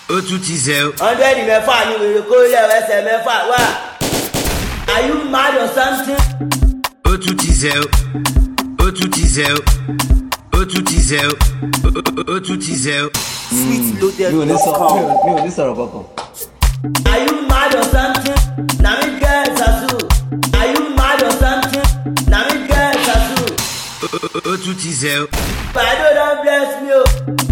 ó tún ti zẹ o. hundred mẹ́fà ni wèrè kó lẹ̀ ẹsẹ̀ mẹ́fà wá. are you mad or something? ó tún ti zẹ o. ó tún ti zẹ o. ó tún ti zẹ o. Ó- ó- ó tún ti zẹ o. mi ò ní sọ mi ò- mi ò ní sọ̀rọ̀ kankan. are you mad or something? na me get tattoo. are you mad or something? na me get tattoo. Ó- ó- ó tún ti zẹ o. Bàdó don bless me o.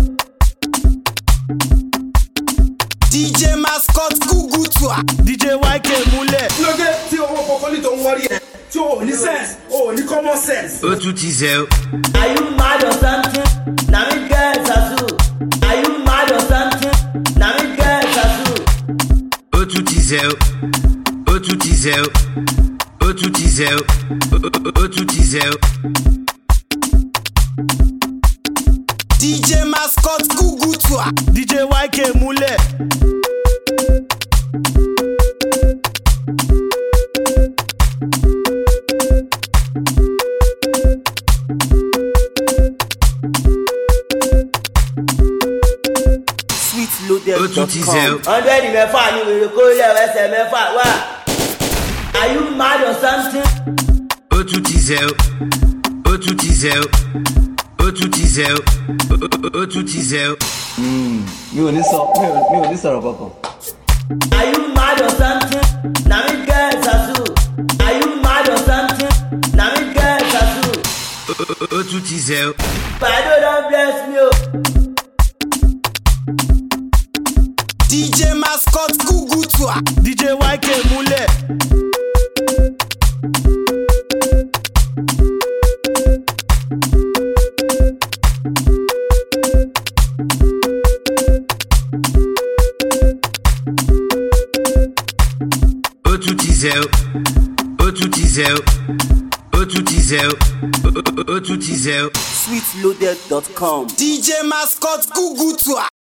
dj mascot gugutua dj yk múlẹ̀. kí ló dé tí owó kọkọlì tó ń wọrí ẹ tí o ò ní sense o ò ní common sense. ó tún ti zẹ o. are you mad or something? na me get tattoo. are you mad or something? na me get tattoo. ó tún ti zẹ o. ó tún ti zẹ o. ó tún ti zẹ o. Ó- ó- ó tún ti zẹ o. dj mascot gugutua dj yk múlẹ̀. ó tún ti zẹ o. sweetloaded.com hundred mẹ́fà ni wèrè kó lẹ̀ ẹsẹ̀ mẹ́fà wá. are you mad or something? ó tún ti zẹ o. ó tún ti zẹ o. ó tún ti zẹ o. Ó- ó- ó tún ti zẹ o. mi ò ní sọ mi ò- mi ò ní sọ̀rọ̀ kankan. are you mad or something? na me get tattoo. are you mad or something? na me get tattoo. Ó- ó- ó tún ti zẹ o. Bàdó don bless me o. dj mascot gugutua dj yk múlẹ̀. ó tún ti zẹ o. ó tún ti zẹ o. ó tún ti zẹ o. Ó- ó- ó tún ti zẹ o. sweetloaded.com. dj mascot gugutua